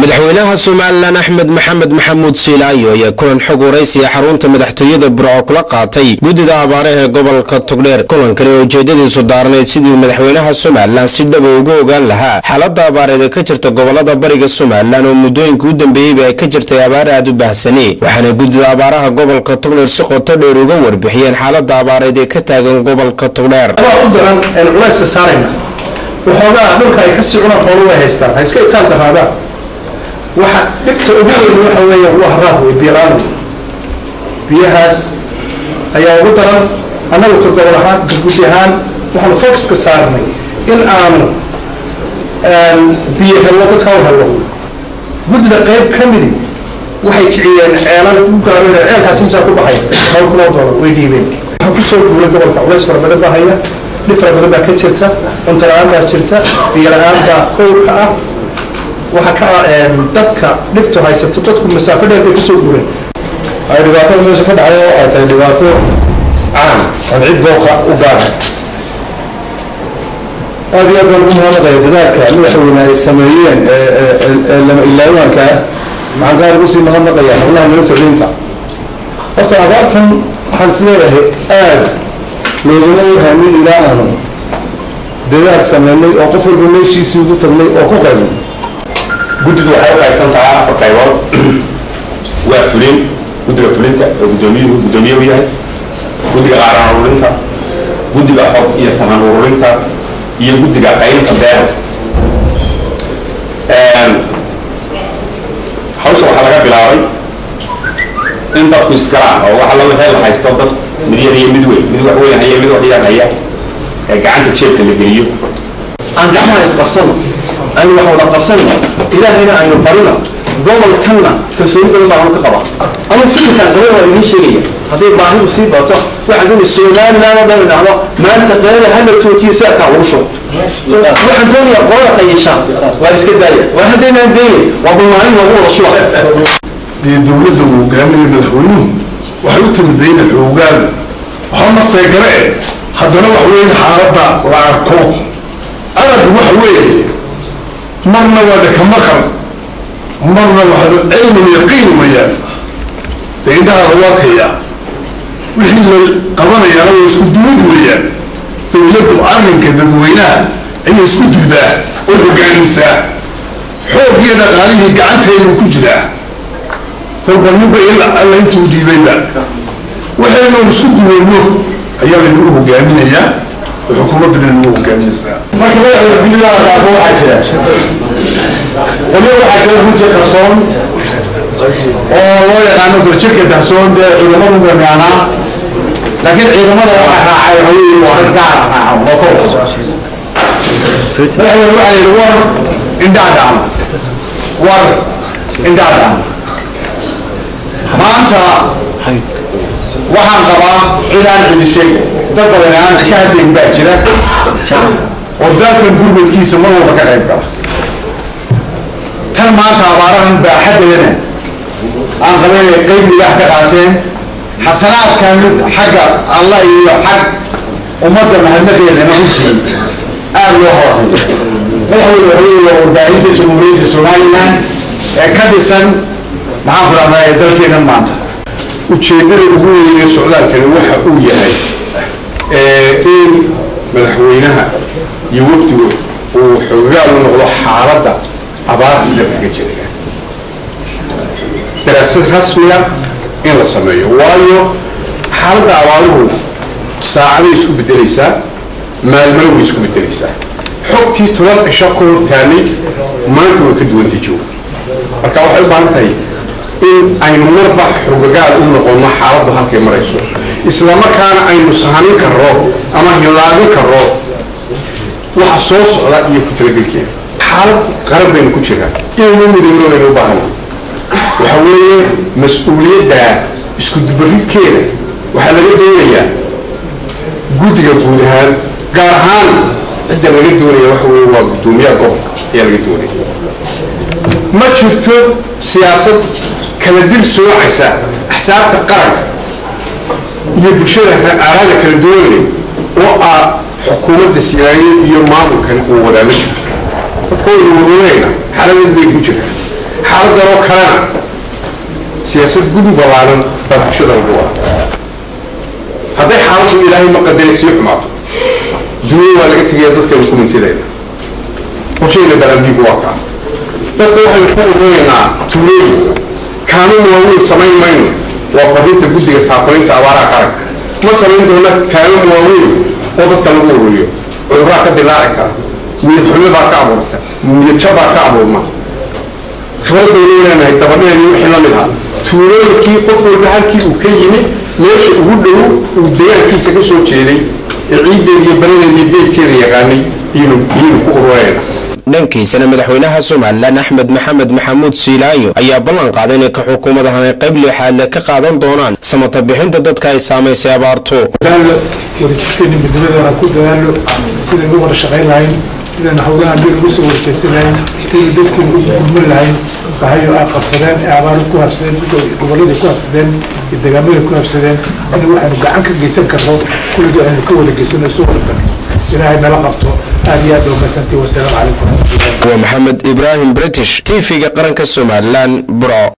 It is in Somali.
madaxweynaha somalilan axmed maxamed maxamuud siilaayo ayaa kulan xog waraysiya xarunta madaxtooyada burco kula qaatay guddida abaaraha ee gobolka togdheer kulankani oo ujeedadiisu daarnayd sidii madaxweynaha somalilan si dhaba uga ogaan lahaa xaalada abaareed ee ka jirta gobolada bariga somalilan oo muddooyinka u dambeeyeyba ay ka jirtay abaar aad u baahsani waxaana guddida abaaraha gobolka togdheer si qoto dheer uga warbixiyeen xaalada abaareed ee ka taagan gobolka togdheer u daran een culayska saarayna waxoogaa dhulka ay kasii cunaan xoolo way haystaan ha iska itaan daraadaan waxa dhibta ugu weyn waxa weeye waa haraad wey biyalaan biyahaas ayaa ugu daran annagu togobol ahaan gudgudi ahaan waxaanu focuska saarnay in aanu biyo hello dadka u hello guddida qayb ka midi waxay kiciyeen ceelal u gaareen ceelkaasi misaa ku baxay dhowr kun oo doolar way dhiibeen waxaa kusoo guuray gobolka culays fara badan baa haya dhib fara badan baa ka jirta cunto la-aan baa jirta biyo la-aan baa kowrka ah waxa ka dadka dhibtu haysato dadku masaafo dheer bay kasoo guureen ay dhibaatada meesha ka dhacday oo ay tahay dhibaato caan aan cid booqa u gaara aad iyo aad baan ugu mahadnaqaya dadaalka madaxweyne ay sameeyeen ee lama ilaawaanka maxaan gaar ugu sii mahadnaqaya howlaha nala socdaynta horta abaartan waxaan is leeyahay aad loogama warhamin ilaa aanu dadaal sameynay oo qof walba meeshiisii ugu tagnay oo ku qaybin guddidu waxay u qaybsan tahay afar qaybood waa fulin guddiga fulinta oo guddoomiyuhu guddoomiye u yahay guddiga qaaran ururinta guddiga xog iyo saman ururinta iyo guddiga qaybinta beera hawsha waxaa laga bilaabay in dadku iskalaan oo waxa la wixii la haysto dad mid yar iyo mid weyn mid wax weyn haya mid wax yar haya ee gacanta jeebka la geliyo aan gacmaha isqabsano aynu wax wada qabsano ilaahayna aynu barino gobolkanna kalsooni badan baa anu ka qaba ama fikirkan qaba waa idiin sheegaya hadday baahidu sii bato waxaan doonaya somaliland oo dhan idhahdo maanta qeylada hala joojiyo seerkaa lagu shubo waxaan doonayaa qolada qayisha waa iska daaya waa haddaynaan daynin waa balmaalin lagu wada shuba dee dowladda uu hogaaminaya madaxweynuhu waxay u timid dayna xoogaan waxaa maseegare eh haddana wax weyn xaaladda la arko arag waxa weeye marna waa dhakamaqal marna waa cilmu yaqiin weeyaan dee indhaha lagu arkayaa wixii la qabanayaana waa isku duwad weeyaan dowladdu arrinka dadweynaha ayay isku duudaa oo hogaamisaa xoog iyo dhaqaalihii gacanteenu ku jiraa kolba ninba alla intuu dhiibayba waxaynu isku duweyno ayaa laynagu hogaaminayaa oo xukuumaddana nagu hogaaminaysaa marka madaxda guddigaa qaabo waxaa jira qolyo waxaa jira runtii qarsoon oo loo yaqaano barjirka dahsoon dee ciidamadu gamiyaanaa laakiin ciidamada waxaa raacay haweeney waa rag gaara raaco oo kow madaxweyne waxaa yidhi war indhaa dhacna war indhaa dhacna maanta waxaan qabaa cidaan cidi sheeg dad badan aan ka hadlayn baa jira oo dalkan gurmadkiisa mar walba ka qayb gala tan maanta abaarahan baaxaddeedana aan qabanaya qayb libaax ka qaateen xasanaadkan mid xagga allah iyo xag ummadda mahadnadeedana runtii aada loo horayo madaxweyne hooyey waa warbaahinta jamhuuriyadda somaliland ee ka dhisan maxaan ku dhahdaa dalkeenan maanta ujeeddada ugu weyn ee socdaalkani waxa uu yahay in madaxweynaha iyo wafdigu uu xoogaal u noqdo xaaladda abaarta dalka ka jira daraasad rasmiya in la sameeyo waayo xaaladda abaaruhu saacaday isku bedelaysaa maalmana way isku bedelaysaa xogtii toban cisho ka hor taallay maanta way ka duwantay jooga marka waxay u baahan tahay in aynu marba xogagaal u noqono xaaladdu halkay marayso islamarkaana aynu sahanin karro ama hilaadin karro waxa soo socda iyo ku talagelkeeda xaalad qaran baynu ku jiraa inaynu midowno aynu u baahana waxa weeye mas-uuliyadda isku dubaridkeeda waxaa laga doonayaa guddiga guud ahaan gaar ahaan cidda laga doonaya waxa weeye waa guddoomiyaha gobolka ayaa laga doonaya ma jirto siyaasad kala dil soocaysa axsaabta qaranka iyo bulshada aaraada kala duwanay oo ah xukuumadda siyaayo iyo maamulkan uu wadaa ma jirto dadka waynu wadanayna xaaladad bay ku jiraan xaaladanoo kalena siyaasad gudi ballaaran baa bulshada lagu wada hadday xaaladdu ilaahay ma qadarin sii xumaato dunya waa laga tegaya dadkaynu ku mintidayna qorshayna balandiigu waa kaa dadka waxaynu ku ururaynaa tuulooyin kaanuun waaweyn samayn mayno waa fadhiinta guddiga taakulaynta abaaraha qaranka ma samayn doona kaanuun waaweyn oo dadka lagu ururiyo cudurraa ka dilaaci kara niyad xumo baa ka abuurta niyad jab baa ka abuurma khibrad baynu leenahay dabadheedii wixii la mid ah tuulooyinkii qof walba halkii uu ka yimi meesha ugu dhow uu deegaankiisa ka soo jeeday ee ciiddeeda iyo banadeeda iyo beedkeeda yaqaanay iynu iyaynu ku ururayna dhankiisana madaxweynaha somalilan axmed maxamed maxamuud siilaayo ayaa ballan qaaday inay ka xukuumadahan ay qayb lixaadle ka qaadan doonaan samata bixinta dadka ay saamaysay abaarto dadaalo wadajirkeena midnimadoona ku dadaalo sidaynu u wada shaqayn lahayn sidaynu hawlaha dib ugu soo warjeysan lahayn sidaynu dadkeenu ugu gurman lahayn waxay ay qabsadeen ee abaaro ku habsadeen gobolladii ku habsadeen iyo deegaamaday ku habsadeen in waxaynu gacan ka geysan karno kulligii aynu ka wada geysano isu wada tagno ilaahay nala qabto aad iyo aad baa mahadsantihi wasalaamu calaykum waraxmatullahi waa maxamed ibraahim british tv-ga qaranka somalilan burco